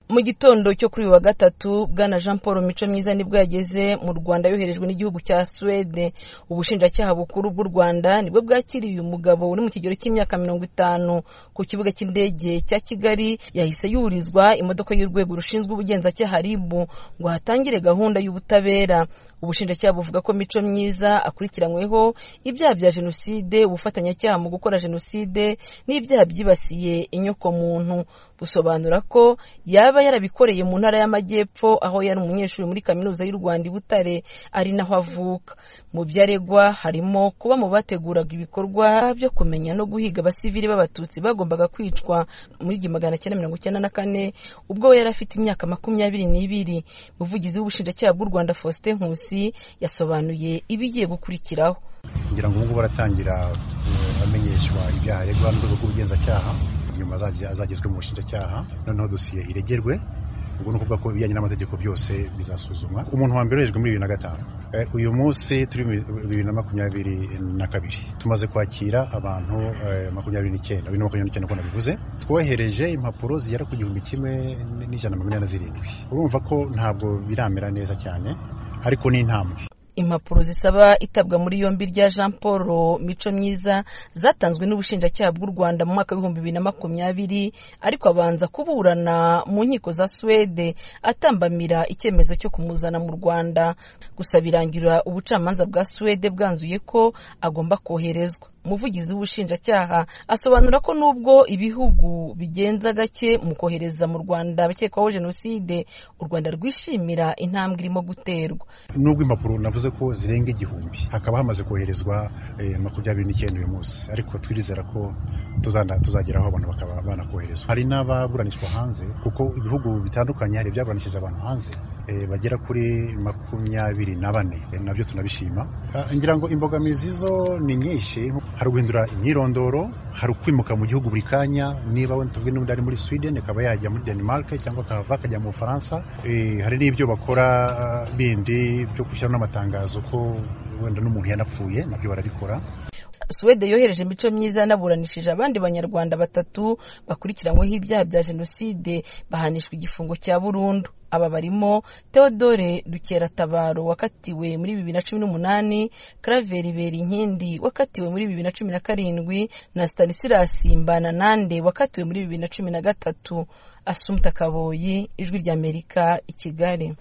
mu gitondo cyo kuri uyu wa gatatu bwana jean paul mico myiza nibwo yageze mu rwanda yoherejwe n'igihugu cya suwede ubushinjacyaha bukuru bw'u rwanda nibwo bwakiriye uyu mugabo uri mu kigero cy'imyaka mirongo itanu ku kibuga cy'indege cya kigali yahise yurizwa imodoka y'urwego rushinzwe ubugenzacyaha rib ngo hatangire gahunda y'ubutabera ubushinjacyaha buvuga ko mico myiza akurikiranyweho ibyaha bya jenoside ubufatanyacyaha mu gukora jenoside n'ibyaha byibasiye inyokomuntu busobanura ko yaba yarabikoreye mu ntara y'amajyepfo aho yari umunyeshuri muri kaminuza y'u rwanda i butare ari naho avuka mu byo aregwa harimo kuba mu bateguraga ibikorwa byo kumenya no guhiga abasivili b'abatutsi bagombaga kwicwa muri igihumbi magana cyenda mirongo icyenda na kane ubwo we yari afite imyaka makumyabiri n'ibiri umuvugizi w'ubushinjacyaha bw'u rwanda faustin nkusi yasobanuye ibigiye gukurikiraho ngira ngo ubungubu aratangira amenyeshwa ibyaha aregwa n'urwego rw'ubugenzacyaha nyuma azagezwe mu bushinjacyaha noneho dosiye iregerwe ubwo ni ukuvuga ko ibijyanye n'amategeko byose bizasuzumwa umuntu wa mbere wejwe muri bibiri na gatanu uyu munsi turi bibiri na makumyabiri na kabiri tumaze kwakira abantu makumyabiri n'icyenda bibiri na makumyabiri n'icyenda uko nabivuze twohereje impapuro zigera ku gihumbi kimwe n'ijana na makumyabiri na zirindwi urumva ko ntabwo biramera neza cyane ariko ni intambwe impapuro zisaba itabwa muri yombi rya jean paul mico myiza zatanzwe n'ubushinjacyaha bw'u rwanda mu mwaka w'ibihumbi bibiri na makumyabiri ariko abanza kuburana mu nkiko za suwede atambamira icyemezo cyo kumuzana mu rwanda gusa birangira ubucamanza bwa suwede bwanzuye ko agomba koherezwa umuvugizi w'ubushinjacyaha asobanura ko nubwo ibihugu bigenza gake mu kohereza mu rwanda abakekwaho jenoside u rwanda rwishimira intambwe irimo guterwa nubwo impapuro navuze ko zirenga igihumbi hakaba hamaze koherezwa makumyabiri n'icyenda uyu munsi ariko twirizera ko tuzageraho abantu bakaba banakoherezwa hari n'ababuranishwa hanze kuko ibihugu bitandukanye hari ibyaburanishije abantu hanze bagera kuri makumyabiri na bane nabyo tunabishima ngira ngo imbogamizi zo ni nyinshi hari uguhindura imyirondoro hari ukwimuka mu gihugu buri kanya niba wenda tuvuge n'undi ari muri sweden akaba yajya muri denmark cyangwa akahava akajya mu bufaransa hari n'ibyo bakora bindi byo gushyiraho n'amatangazo ko wenda n'umuntu yanapfuye nabyo barabikora suwede yohereje imico myiza yanaburanishije abandi banyarwanda batatu bakurikiranyweho ibyaha bya jenoside bahanishwa igifungo cya burundu aba barimo theodore dukeratabaro wakatiwe muri bibiri na cumi n'umunani karaveri berinkindi wakatiwe muri bibiri na cumi na karindwi na stanisirasi mbananande wakatiwe muri bibiri na cumi na gatatu asumta kaboyi ijwi ry'amerika i kigali